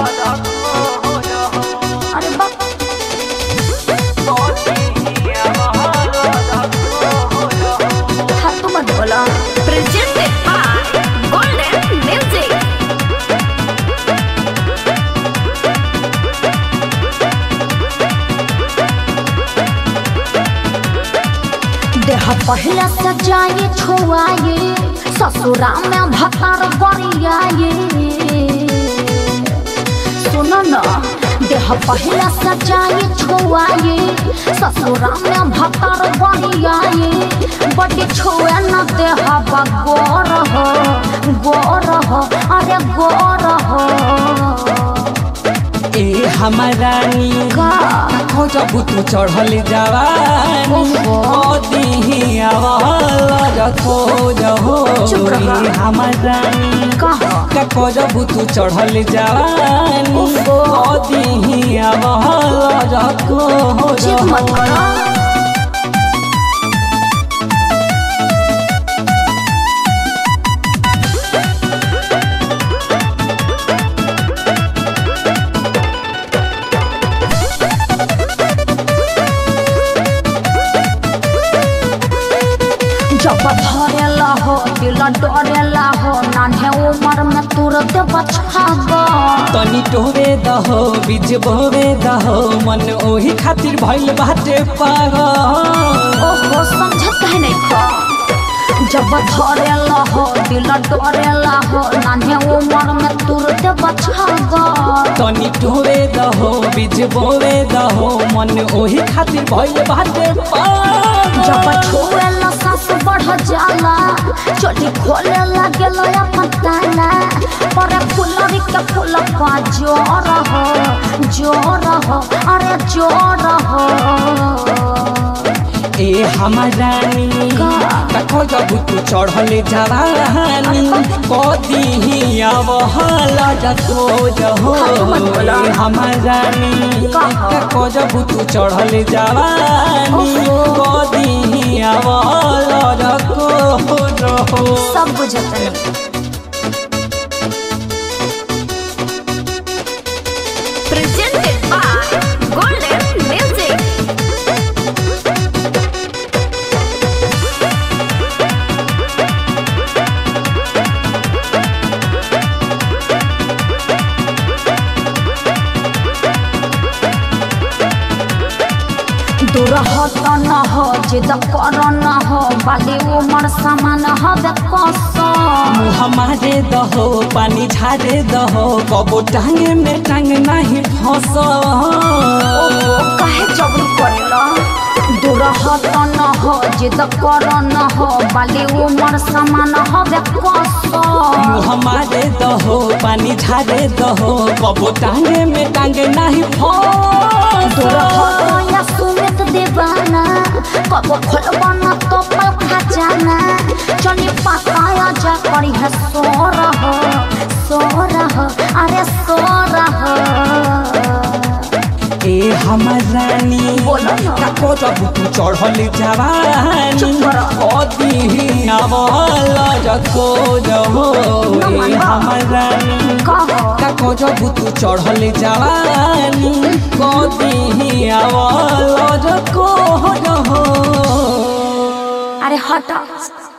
अरे बा फालतू मत बोला Presented by Golden Music. देह पहले से जाए छुआए ससुरा में भतार बरियाए सुनो न देह पहले से जाए छुआए ससुरा में भतार बरियाए बड़ी छुए न देह गोर हो गोर हो अरे गोर हो ए हमारानी का खोजब तू चढ़ल जवानी ओहो। दिही आवाज खोज हो चुप रहा। ए हमारानी कहा का खोजब तू चढ़ल जवानी ओहो। दिही आवाज खोज चित मत हो करो जब धरेला हो दिल डरेला हो नान्हे उमर में तुरंत बचावा तनी टोवे दहो बीज बोवे दहो मन ओही खातिर भइल बाटे पागल ओहो समझत है नहीं खा जब धरेला हो दिल डरेला हो नान्हे उमर में तुरंत बचावा तनी टोवे दहो बीज बोवे दहो मन ओही खातिर भइल बाटे जब पागल छुएला सांस बढ़ जाला चोली खोले लागेल अपन ताला पर फुलरी के फूल पा जोर हो जोर हो अरे जोर हो ए हमारानी का? कखो जब तू चढ़ल जवानी कदी आवहला जतो जहो हाँ, मत बोला। ए हमारानी का? कखो जब तू चढ़ल जवानी ओहो। कदी आवहला जतो जहो सब बुझत नहीं Presented by Golden Music. दूर हत न हो जिद कर न हो बाली उमर समान हवे कसम हमारे दहो पानी झारे दहो कबो टांगे में टांग नहीं फंस ओहो काहे जबरी करेला दूर हत न हो जिद कर न हो बाली उमर समान हवे कसम हमारे दहो पानी झारे दहो कबो टांगे में टांगे नहीं फंस दूर हत या सुमित दीवाना कब खोलबना तो पल खजाना चली पकाया जा करी है सो रहो सो रहो अरे सो रहो ए हमर रानी बोलो ना। काको जब तू चढ़ल जवानी चुप करो। अदी आवला जको जहो ना ए मनवा। हमर रानी कहो काको जब तू चढ़ल जवानी कदी आवला जको जहो अरे हट